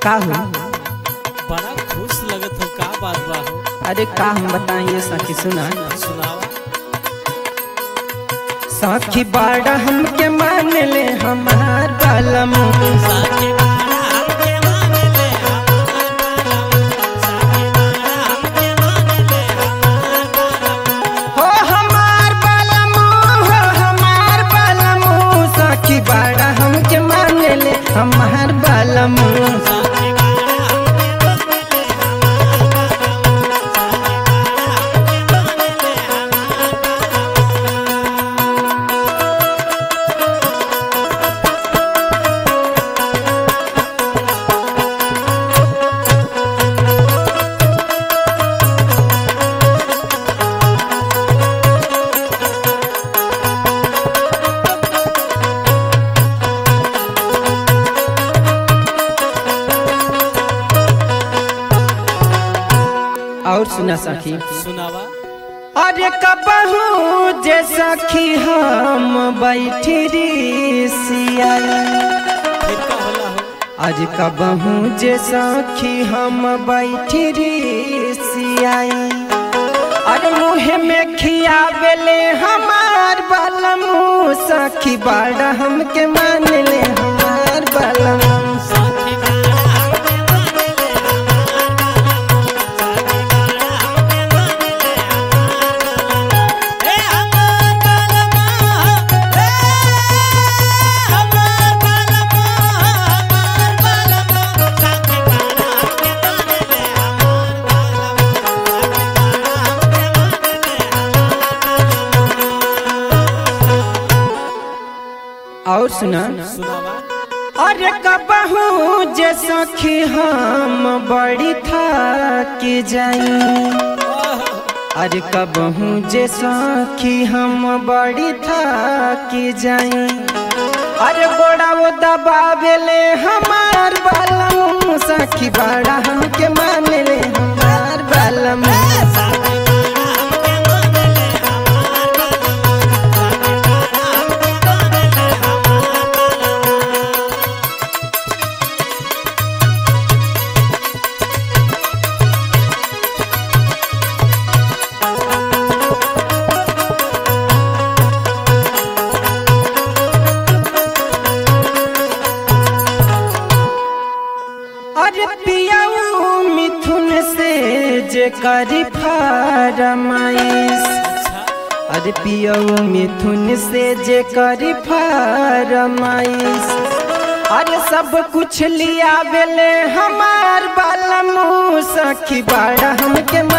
का हो बड़ा खुश लगत हो का बात बा हो अरे का हम बताइए सखी सुना सुनावा सखी बाड़ा हमके मान ले हमार बालम साके बारा हमके मान ले साके बारा हमके मान ले हो हमार बालम हो हमार बालम सखी बाड़ा हमके मान ले हमार बालम साके बारा हमके मान ले और सुना सखी सुनावा अरे कबहू जे सखी हम बैठी री सियाई फिर का होला हो आज कबहू जे सखी हम बैठी री सियाई अरे मुँह में खियावेले हमार बालमू सखी बाड़ा हमके मान ले हमार बालमू साके बारा हमके मान ले ए हमार बालमा ए हमार बालमा हमार बालमा साके बारा हमके मान ले हमार बालमा साके बारा और सुना सुनावा अरे कबहू जे सखी हम बड़ी था के जाई अरे कबहू जे सखी हम बड़ी था के जाई अरे गोड़ा वो दबावेले हमार बालम सखी बड़ा हमके मान ले हमार बालम साके बारा हमके मान ले हमार बालमा साके बारा हमके मान ले अरे पियाऊ मिथुन से जे करी फरमाइश अरे पियऊ मिथुन से जे करी फरमाइश अरे सब कुछ लिया बेले हमार बालमू सखी बाड़ा हमके